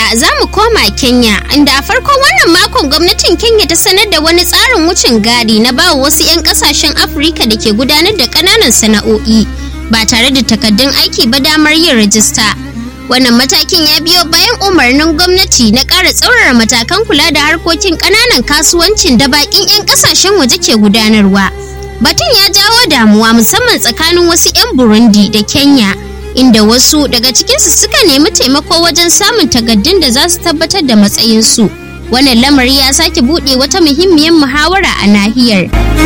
kuwa za mu koma Kenya, inda a farkon wannan makon gwamnatin Kenya ta sanar da wani tsarin wucin gadi na bawa wasu 'yan kasashen Afirka da ke gudanar da ƙananan sana'o'i ba tare da takaddun aiki ba damar yin rajista. Wannan matakin ya biyo bayan umarnin gwamnati na ƙara tsaurara matakan kula da harkokin ƙananan kasuwancin da baƙin 'yan ƙasashen waje ke gudanarwa. Batun ya jawo damuwa musamman tsakanin wasu 'yan Burundi da Kenya. inda wasu daga cikinsu suka nemi taimako wajen samun takaddun da za su tabbatar da matsayinsu. Wannan lamari ya sake buɗe wata muhimmiyar muhawara a nahiyar.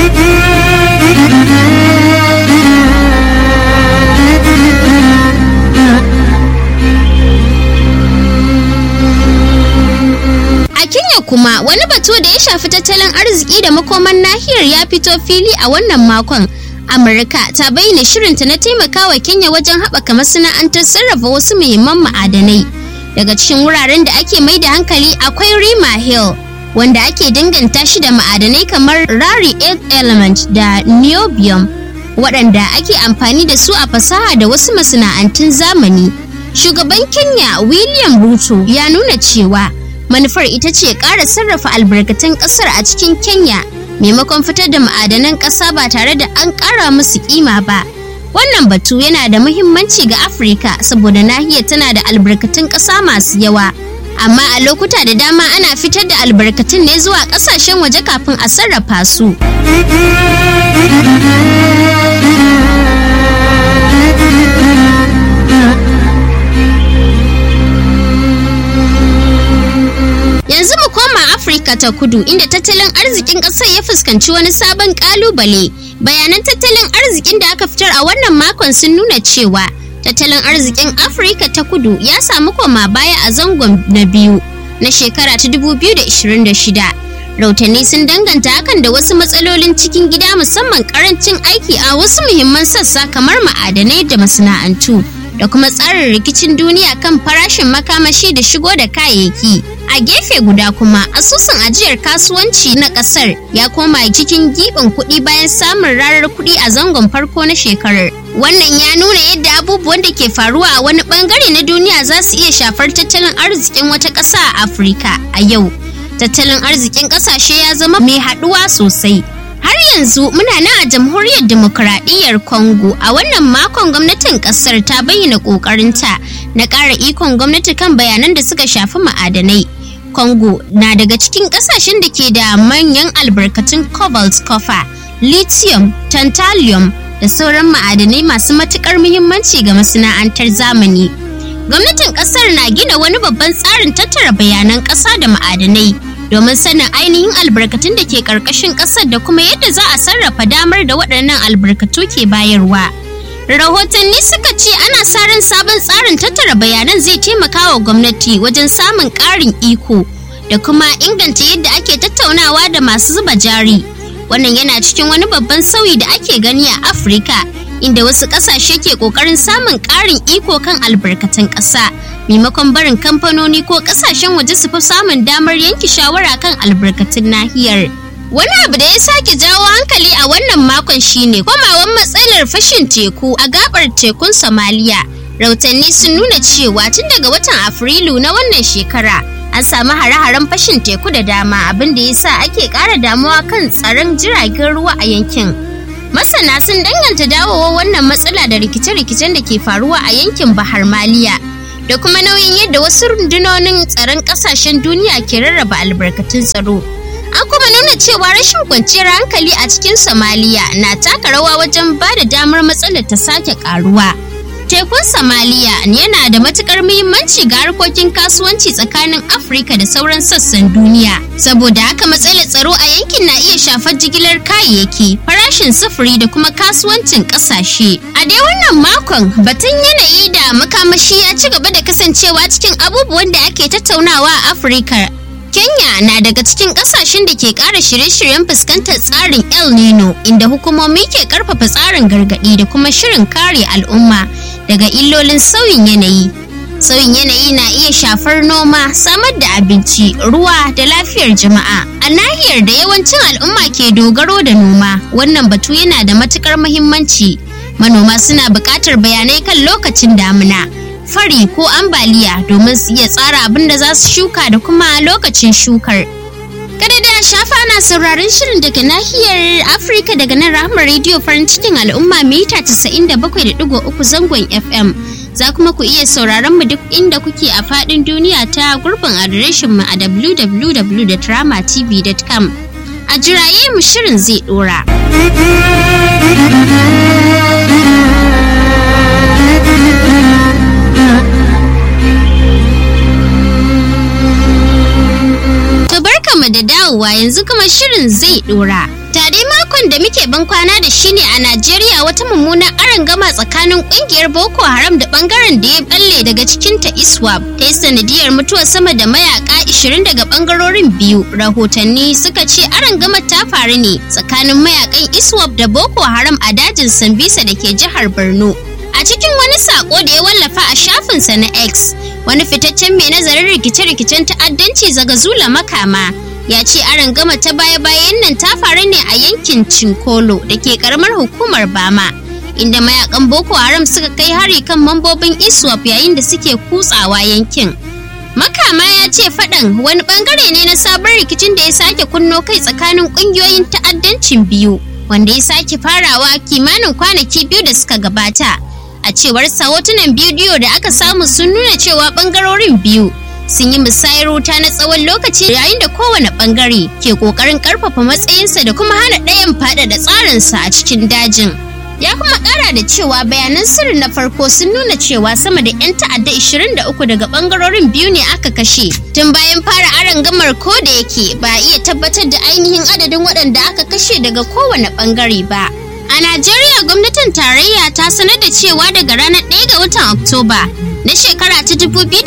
A Kenya kuma wani batu da ya shafi tattalin arziki da makoman nahiyar ya fito fili a wannan makon. Amurka ta bayyana shirinta na taimakawa Kenya wajen haɓaka masana'antar sarrafa wasu muhimman ma'adanai. Daga cikin wuraren da ake mai da hankali akwai Rima Hill, wanda ake danganta shi da ma'adanai kamar rari earth element da niobium, waɗanda ake amfani da su a fasaha da wasu masana'antun zamani. Shugaban Kenya William Ruto ya nuna cewa manufar ita ce ƙara sarrafa albarkatun ƙasar a cikin Kenya maimakon fitar da ma'adanan ƙasa ba tare da an ƙara musu kima ba. Wannan batu yana da muhimmanci ga Afirka saboda nahiyar tana da albarkatun ƙasa masu yawa. Amma a lokuta da dama ana fitar da albarkatun ne zuwa ƙasashen waje kafin a sarrafa su. Yanzu mu koma Afirka ta kudu inda tattalin arzikin ƙasar ya fuskanci wani sabon ƙalubale. Bayanan tattalin arzikin da aka fitar a wannan makon sun nuna cewa tattalin arzikin Afirka ta kudu ya samu koma baya a zangon na biyu na shekara ta 2026. Rautanni sun danganta hakan da wasu matsalolin cikin gida musamman karancin aiki a wasu muhimman sassa kamar ma'adanai da masana'antu. da kuma tsarin rikicin duniya kan farashin makamashi da shigo da kayayyaki. A gefe guda kuma asusun ajiyar kasuwanci na kasar ya koma cikin giɓin kuɗi bayan samun rarar kuɗi a zangon farko na shekarar. Wannan ya nuna yadda abubuwan da ke faruwa a wani bangare na duniya za su iya shafar tattalin arzikin wata ƙasa a Afirka a yau. Tattalin arzikin ƙasashe ya zama mai haɗuwa sosai. Har yanzu muna nan a jamhuriyar demokuraɗiyyar Congo a wannan makon gwamnatin ƙasar ta bayyana ƙoƙarinta na ƙara ikon gwamnati kan bayanan da suka shafi ma'adanai. Congo na daga cikin ƙasashen da ke da manyan albarkatun cobalt copper, lithium, tantalum da sauran ma'adanai masu matuƙar muhimmanci ga masana'antar zamani. Gwamnatin ƙasar na gina wani babban tsarin tattara bayanan ƙasa da ma'adanai. domin sanin ainihin albarkatun da ke ƙarƙashin ƙasar da kuma yadda za a sarrafa damar da waɗannan albarkatu ke bayarwa. Rahotanni suka ce ana sa ran sabon tsarin tattara bayanan zai taimaka wa gwamnati wajen samun ƙarin iko da kuma inganta yadda ake tattaunawa da masu zuba jari. Wannan yana cikin wani babban sauyi da ake gani a Afirka, inda wasu ƙasashe ke ƙoƙarin samun ƙarin iko kan albarkatun ƙasa. maimakon barin kamfanoni ko kasashen waje su fi samun damar yanke shawara kan albarkatun nahiyar. Wani abu da ya sake jawo hankali a wannan makon shine komawan matsalar fashin teku a gabar tekun Somalia. Rautanni sun nuna cewa tun daga watan Afrilu na wannan shekara an samu hare-haren fashin teku da dama abin da ya sa ake ƙara damuwa kan tsaron jiragen ruwa a yankin. Masana sun danganta dawowa wannan matsala da rikice-rikicen da ke faruwa a yankin Bahar Maliya. da kuma nauyin yadda wasu rundunonin tsaron kasashen duniya ke rarraba albarkatun tsaro. An kuma nuna cewa rashin kwanciyar hankali a cikin Somalia na taka rawa wajen ba da damar matsalar ta sake karuwa. Tekun Somalia yana da matukar muhimmanci ga harkokin kasuwanci tsakanin Afirka da sauran sassan duniya. Saboda haka matsalar tsaro a yankin na iya shafar jigilar kayayyaki, farashin sufuri da kuma kasuwancin kasashe. A dai wannan makon batun yanayi da makamashi ya ci gaba da kasancewa cikin abubuwan da ake tattaunawa a Afirka. Kenya na daga cikin kasashen da ke ƙara shirye-shiryen fuskantar tsarin El Nino inda hukumomi ke ƙarfafa tsarin gargaɗi da kuma shirin kare al'umma daga illolin sauyin yanayi. Sauyin yanayi na iya shafar noma, samar da abinci, ruwa da lafiyar jama'a. A nahiyar da yawancin al'umma ke dogaro da noma, wannan batu yana da matukar muhimmanci. Manoma suna buƙatar bayanai kan lokacin damina, fari ko ambaliya domin su iya tsara abin da za su shuka da kuma lokacin shukar. Kada da shafa na sauraron shirin daga nahiyar Afirka daga nan rahmar rediyo farin cikin al'umma mita 97.3 zangon FM. Za kuma ku iya sauraron mu duk inda kuke a faɗin duniya ta gurbin adireshin mu a www.dramatv.com. A jiraye mu shirin zai ɗora. mu da dawowa yanzu kuma shirin zai dora. Tare makon da muke ban kwana da shi ne a Najeriya wata mummunan gama tsakanin kungiyar Boko Haram da bangaren da ya balle daga cikin ta ISWAP ta yi sanadiyar mutuwar sama da mayaka 20 daga bangarorin biyu. Rahotanni suka ce gama ta faru ne tsakanin mayakan ISWAP da Boko Haram a dajin Sambisa da ke jihar Borno. A cikin wani sako da ya wallafa a shafinsa na X, wani fitaccen mai nazarin rikice-rikicen ta'addanci zaga zula makama ya ce gama ta baya-bayan nan ta faru ne a yankin Cinkolo da ke karamar hukumar Bama. Inda mayakan Boko Haram suka kai hari kan mambobin ISWAP yayin da suke kutsawa yankin. Makama ya ce faɗan wani bangare ne na sabon rikicin da ya sake kunno kai tsakanin ƙungiyoyin ta'addancin biyu, wanda ya sake farawa kimanin kwanaki biyu da suka gabata. a cewar sa hotunan bidiyo da aka samu sun nuna cewa bangarorin biyu sun yi musayar wuta na tsawon lokaci yayin da kowane bangare ke kokarin karfafa matsayinsa da kuma hana ɗayan faɗaɗa tsarinsa a cikin dajin ya kuma ƙara da cewa bayanan sirri na farko sun nuna cewa sama da 'yan ta'adda 23 daga bangarorin biyu ne aka kashe tun bayan fara aron gamar ko da yake ba a iya tabbatar da ainihin adadin waɗanda aka kashe daga kowane bangare ba A Najeriya gwamnatin tarayya ta sanar da cewa daga ranar 1 ga watan Oktoba na shekara ta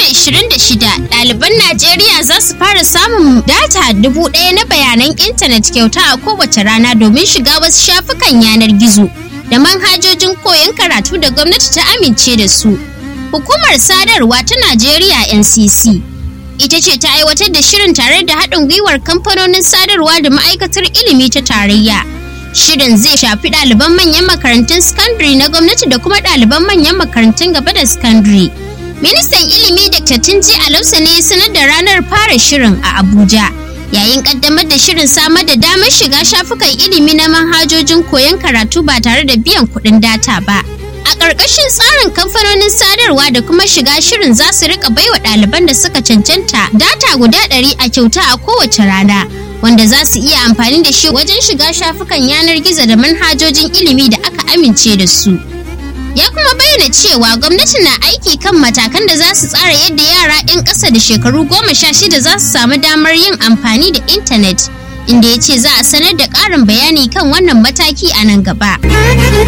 2026 ɗaliban Najeriya za su fara samun data dubu ɗaya na bayanan intanet kyauta a kowace rana domin shiga wasu shafukan yanar gizo da manhajojin koyon karatu da gwamnati ta amince da su. Hukumar sadarwa ta Najeriya NCC ita ce ta aiwatar da shirin tare da haɗin gwiwar kamfanonin sadarwa da ma'aikatar ilimi ta tarayya. Shirin zai shafi ɗaliban manyan makarantun sakandare na gwamnati da kuma ɗaliban manyan makarantun gaba da sakandare. Ministan ilimi Dr. Tunji Alausa ne sanar da ranar fara shirin a Abuja. Yayin kaddamar da shirin samar da damar shiga shafukan ilimi na manhajojin koyon karatu ba tare da biyan kuɗin data ba. A ƙarƙashin tsarin kamfanonin sadarwa da kuma shiga shirin za su rika baiwa ɗaliban da suka cancanta data guda ɗari a kyauta a kowace rana. wanda za su iya amfani da shi wajen shiga shafukan yanar gizo da manhajojin ilimi da aka amince da su. Ya kuma bayyana cewa gwamnati na aiki kan matakan da za su tsara yadda yara 'yan ƙasa da shekaru goma sha shida za su samu damar yin amfani da intanet, inda ya ce za a sanar da ƙarin bayani kan wannan mataki a nan gaba.